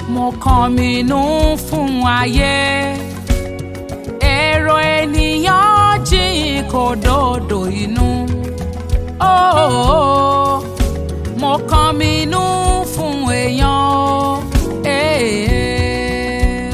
mo kàn mí nú fún ayé èrò ènìyàn jìn kò dòdò inú oh, mo kàn mí nú fún èèyàn o. Eh.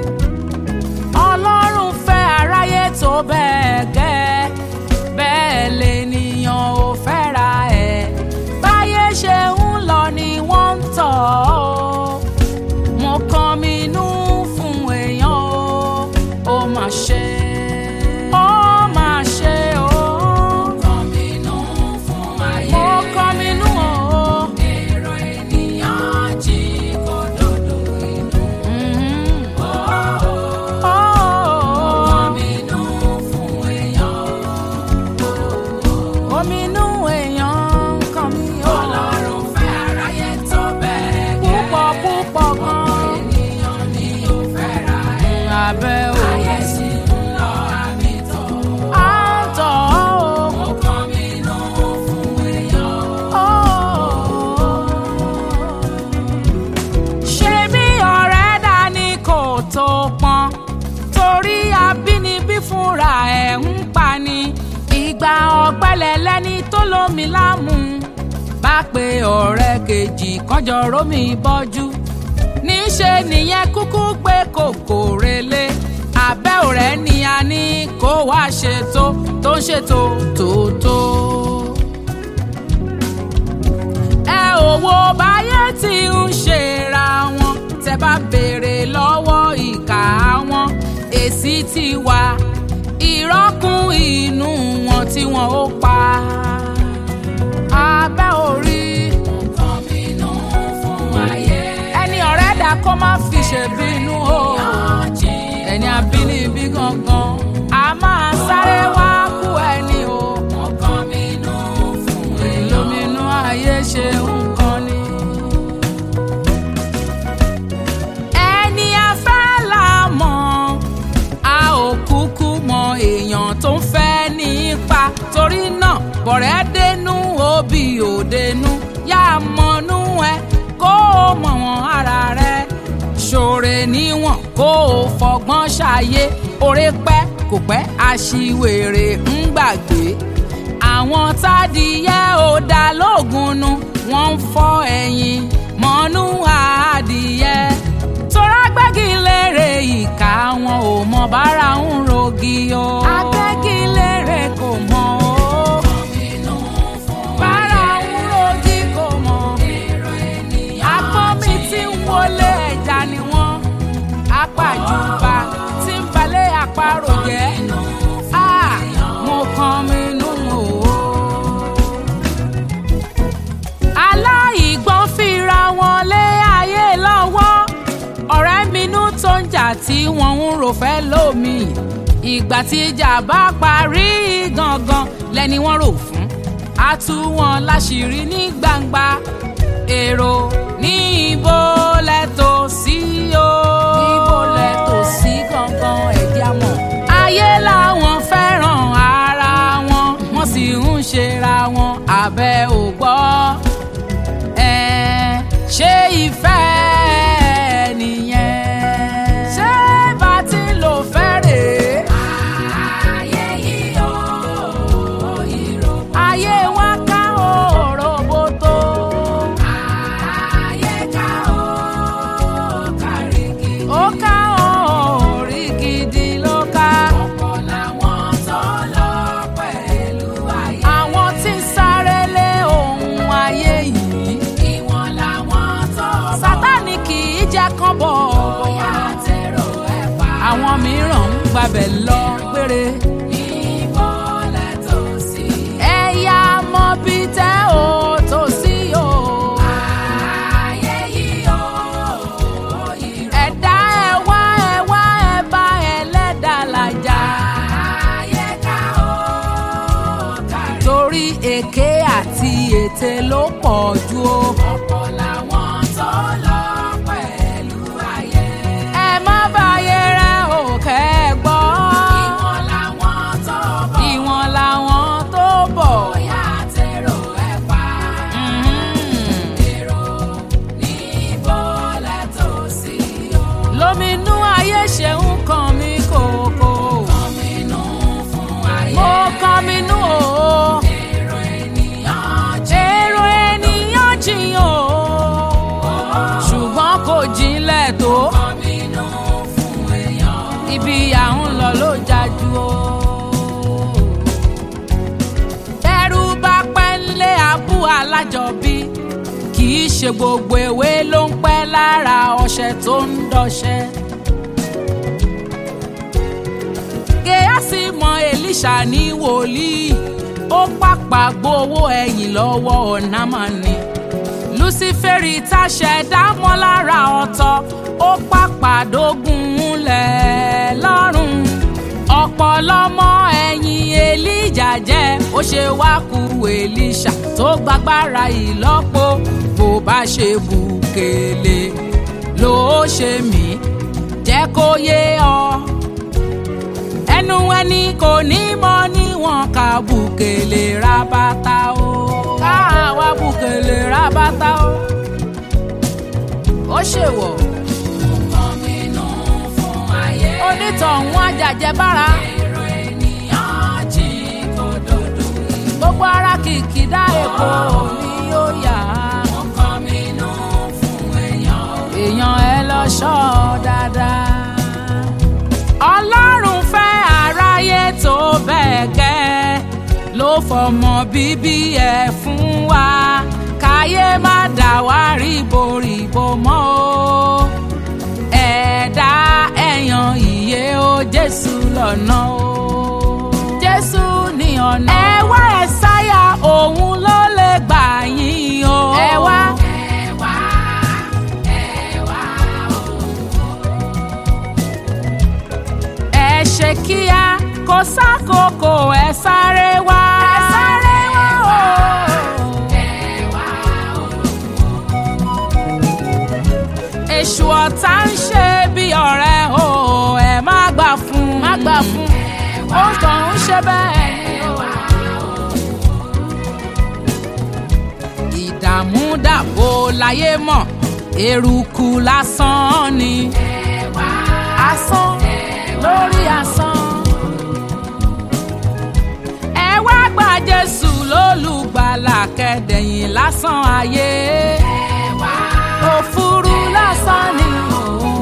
ọlọ́run fẹ́ aráyé tó bẹ́ẹ̀ gẹ́ bẹ́ẹ̀ lènìyàn ò fẹ́ra ẹ̀ báyé ṣe ń lọ ni wọ́n ń tọ̀ ọ́ mo kàn mí nú fún èèyàn o ó mà ṣe ó mà ṣe o. mo kàn mí nú fún ayé mo kàn mí nú o. èrò ènìyàn jí kó dòdò inú. ó kàn mí nú fún èèyàn o ominú èèyàn ń kàn mí o. ọlọ́run fẹ́ aráyé tó bẹ́ẹ̀ gẹ́. púpọ̀ púpọ̀ gan. ènìyàn ni ó fẹ́ ra ẹ̀. abẹ́ o. ayé sì ń lọ àmì tọ̀. à ń tọ̀ ọ́ o. mo kàn mí nú fún èèyàn o. ṣé bí ọ̀rẹ́ dání kò tó pọn torí abínibí fúnra ẹ̀ ń pani ìgbà ọ̀gbẹ́lẹ̀ lẹ́ni tó lómi lámú bá pe ọ̀rẹ́ kejì kọjọ rómi bọ́jú níṣe nìyẹn kúkú gbé kòkò relé abẹ́ ọ̀rẹ́ ni a ní kó wá ṣètò tó ń ṣètò tòótọ́ ẹ ò wo báyé tí ń ṣera wọn tẹ bá béèrè lọ́wọ́ ìkà wọn èsì ti wà ìrọ́kùn inú wọn tí wọn ó pa abẹ́ orí. nǹkan bínú fún ayé. ẹni ọ̀rẹ́ dà kó má fi ṣèbínú o. ẹni abínibí gangan a máa sáré wá kú ẹni o. nǹkan bínú fún èèyàn. lóminú ayé ṣe nǹkan ni. ẹni afẹ́ là mọ̀ a ò kúkú mọ èèyàn tó ń fẹ́ nípa torí náà bọ̀rẹ́ dénú òbí òdenu yá mọ̀nú ẹ kó o mọ̀ wọ́n ara rẹ ṣòre níwọ̀n kó o fọgbọ́n ṣàyé oore pẹ́ kò pẹ́ aṣiwèrè ń gbàgbé àwọn tádìyẹ ò dá lóògùn nu wọ́n ń fọ́ ẹ̀yìn mọ́nú adìyẹ tora gbẹ́gilére ìka wọn ò mọ bára ń rogi o. agbẹ́gilére kò mọ o. bára ń rogi kò mọ. akọ́mi tí ń wọlé ẹja ni wọ́n. apàjùbà tí ń balẹ̀ àparò jẹ́. Ah, mo kàn mí nù o aláìgbọ́n fira wọn lé ayé lọ́wọ́ ọ̀rẹ́ minú tó ń jà tí wọ́n ń rò fẹ́ lómi ìgbà tí ìjà bá parí gangan lẹ́ni wọ́n rò fún a tú wọn láṣìírí ní gbangba èrò ní ibo lẹ́tọ̀ sí o ibo lẹ́tọ̀ sí gangan ẹ̀dí àmọ́ ayé làwọn fẹ́ràn ara wọn wọ́n sì ń ṣera wọn abẹ́ ò gbọ́ ẹ ṣé ìfẹ́ nìyẹn ṣé bá ti lò fẹ́ rèé. ayé yìí ó ìró. ayé wa ká òroboto. ayé ká ó kárí gidi. ó ká orí gidi ló ká. ọ̀pọ̀ làwọn tó lọ pẹ̀lú ayé. àwọn tí ń sáré lé ohun ayé yìí. ìwọ̀n làwọn tó bọ̀. sátánì kì í jẹ́ kán bọ̀. bóyá tẹ̀rọ ẹ̀ pa. àwọn mìíràn ń gbabẹ̀ lọ gbére. níbo lẹ tó sí. ẹ̀yà mọ bí tẹ́ ò tó sí o. ayé yìí ó ìró. ẹ̀dá ẹ̀ wá ẹ̀ wá ẹ̀ bá ẹlẹ́dàá làjà. ayé ká ó kárí. torí èké àti ète ló pọ̀ jù o. ọ̀pọ̀ làwọn tó lọ pẹ̀lú ayé. ẹ má bàyẹ̀ rẹ̀ ò kẹ́ ẹ gbọ́. ìwọ̀n làwọn tó bọ̀. ìwọ̀n làwọn tó bọ̀. bóyá tẹ̀rọ ẹ̀ pa. èrò ní ibo lẹ́tọ̀ sí. jinlẹ̀ tó ibi à ń lọ ló jájú o. ẹrú bá pẹ́ ńlé abú alájọbí kì í ṣe gbogbo ewé ló ń pẹ́ lára ọṣẹ tó ń dọṣẹ́. Géásì mọ Èlíṣà ní wòlíì ó pàpà gbowó ẹ̀yìn lọ́wọ́ ọ̀nàmọ́ni. Lúsífẹ́rì táṣẹ dámọ́ lára ọ̀tọ̀ ó pàpà dógún múlẹ̀ lọ́rùn. ọ̀pọ̀lọmọ ẹ̀yìn Èlíjà jẹ́ ó ṣe wá ku Èlíṣà tó gbàgbára ìlọ́po bó bá ṣe bùkélé ló ṣe mí jẹ́ kó yé ọ ẹnu ẹni kò ní mọ níwọ̀n ká bùkélé ra bàtà o ká wá bùkélé ra bàtà o ó ṣèwọ̀ onítọ̀hún àjàjẹ́ bára gbogbo ara kìkì dá èkó ni ó yà èèyàn ẹ lọ ṣọ́ dáadáa ọlọ́run fẹ́ aráyé tó bẹ́ẹ̀ gẹ́ ló fọmọ bíbí ẹ̀ fún wa káyé má dà wá ríboríbo mọ́ o ẹ̀dá ẹ̀yàn ìyè o jésù lọ́nà o jésù ní ọ̀nà. ẹ wá ẹ sáyà òun ló lè gbà yín o. ẹ wá. ẹ ṣe kíá kó sákòókò ẹ sáré wá. ẹ sáré wá o. èṣù ọ̀tá ń ṣe bí ọ̀rẹ́ o ẹ má gbà fún má gbà fún ó kàn ń ṣe bẹ́ẹ̀ ni o. ìdààmú dàbò láyé mọ̀ eruku lásán ni asán lórí asán. ẹ wá gba jésù lólùgbàlà kẹdẹ̀yìn lásán ayé òfurú lásán ni òun.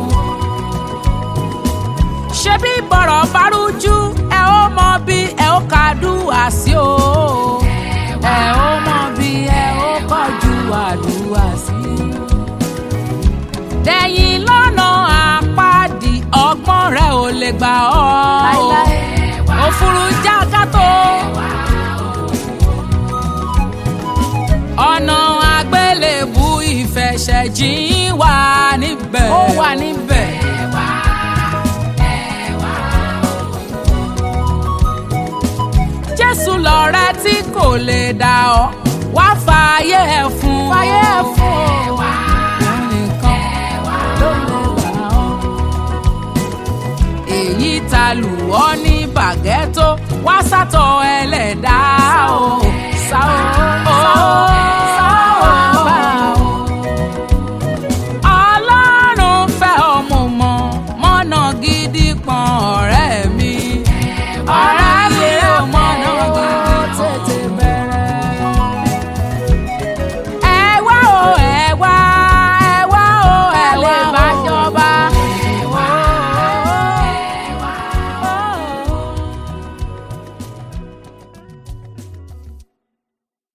ṣebí bọ̀rọ̀ bá rújú ẹ ó mọ bí ẹ ó kàdúrà sí o. ẹ ó mọ bí ẹ ó kọjú àdúrà sí. dẹ̀yìn lọ́nà àpáàdì ọgbọ́n rẹ̀ ò lè gbà ọ́. òfurú jákàtó. ọ̀nà àgbélébù ìfẹsẹ̀jìn wà níbẹ̀. ó wà níbẹ̀. jésù lọ̀rẹ́ tí kò lè dà ọ́ wá fààyè ẹ̀ fún. fààyè ẹ̀ fún o. òun nìkan ló lè gbà ọ́. èyí ta lù ọ́ ní bàgẹ́tò wá sátọ̀ ẹlẹ́dàá o.